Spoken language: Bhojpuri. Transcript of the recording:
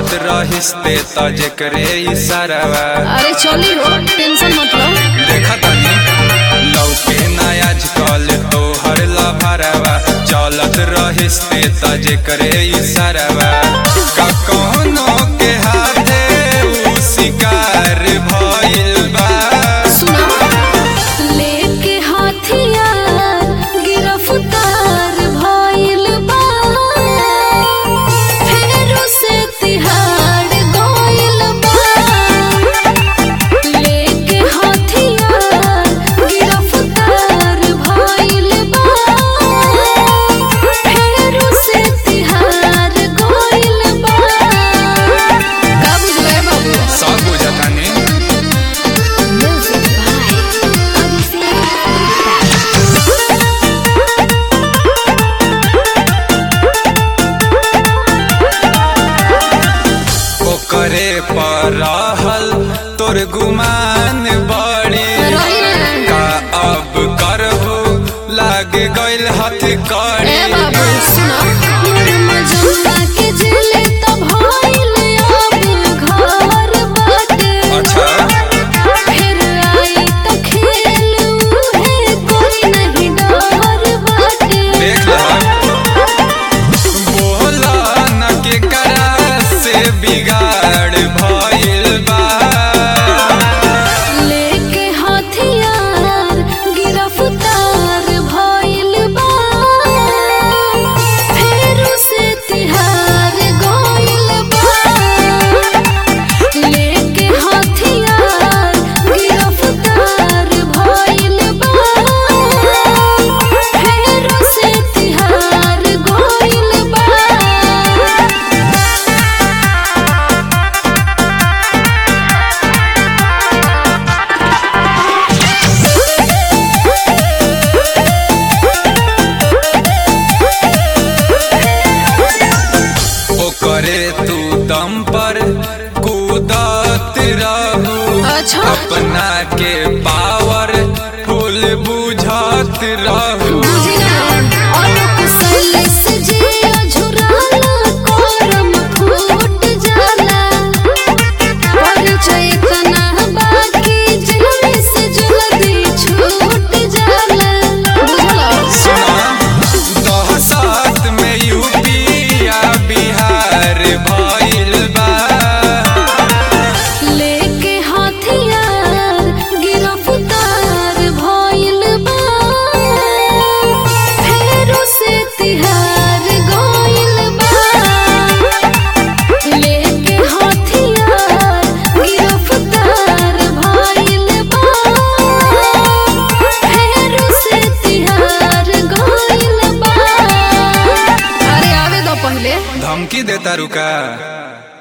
चलत रहिस्ते त जेकरे इशारावा अरे चली हो टेंशन मतलब देखा तनी लौके ना आजकल तोहर लभरावा चलत रहिस्ते त जेकरे इशारावा का कौनो के हाथे उ शिकार भइल बा सुना लेके हथियार गिरफ्तार भइल बा फेरो से तिहाड़ गइल बा लेके हथियार गिरफ्तार भइल बा फेरो से तिहाड़ गइल बा का बुझले बाबू सब बुझतानी Music by Odyssey. ओकरे पर रहल तोर गुमान बड़ी का अब करबू लाग गइल हथ कड़ी ए बाबू सुनो मजनुआ के जेल त भइल अब घर बाटे अच्छा फिर आई त खेल उहे कोई नहीं डर बाटे देख बोला न के करा से बिगाड़ भइल बा लेके हथियार गिरफ्तार भइल बा फेरो से तिहार गइल बा लेके हथियार गिरफ्तार भइल बा फेरो से तिहार गइल बा ओकरे तू दम पर कूदत रहू अच्छा अपना के पावर फुल बुझत रहू दहशत में यूपी या बिहार भइल बा लेके हथियार गिरफ्तार भइल बा फेरो से तिहार गइल बा लेके हथियार गिरफ्तार भइल बा फेरो से तिहार गइल बा अरे आवे दो पहले धमकी देता रुका